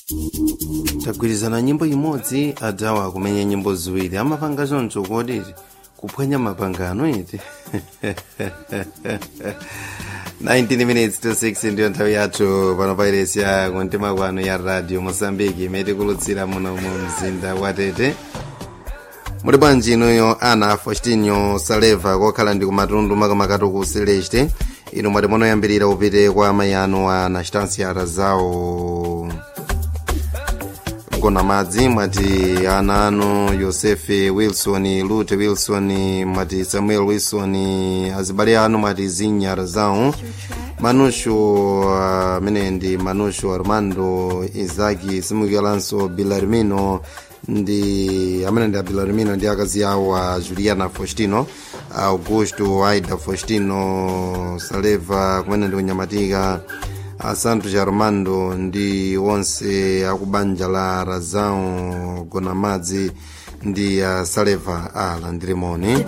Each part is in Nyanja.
tagwirizana nyimbo imodzi adzawa kumenya nyimbo ziwiri amapanga choncho koditi kuphwanya mapangano iti 19 minutes to 6 ndiyo nthawi yathu pano pairesi ya kumtima kwanu ya radio mosambiki imene tikulutsira muno mu mzinda wa tete muli bwanji inuyo ana faustinio saleva kokhala ndi kumatundu makamakatu ku celeste inu mwati munoyambirira upite kwa amayi anu a nastansiara zawo kona madzi mwati ana anu yosefe wilson lute wilson mwati samuel wilson azibale anu mwati zinyara zawo manushu amene uh, ndi manushu armando izaki simukiwalanso bilarmino ndi amene ndi abilarmino ndi akazi awo a juliana faustino augusto aida faustino saleva kumene ndi kunyamatika a santos armando ndi onse akubanja la razão gonamadzi ndi a saleva a landirimoni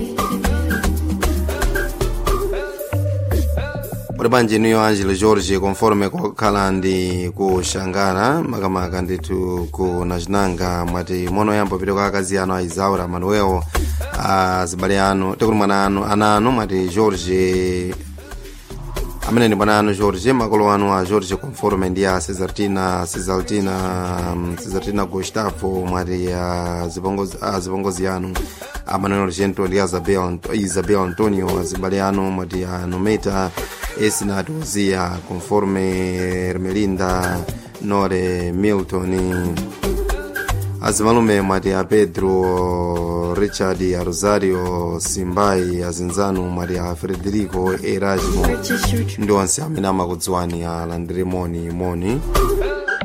pali bwanji niyo angelo george conforme kokhala ndi kushangana makamaka ndithu ku nachinanga mwati monoyamba pite kwa akazi anu a isaura manuel azibale anu tikuti mwana anu ana anu mwati george amene ndi mwana anu george makolo anu a george conforme ndi a cesartina cesartina cesartina gustavo mwati azipongozi anu amanuel argento ndi isabel, isabel antonio azibale anu mwati a nometa esinat ozia conforme ermelinda nore milton azimalume mwati a pedro richard a rosario simbai azinzanu mwati a frederico erasmo ndi onse amene amakudziwani alandire moni moni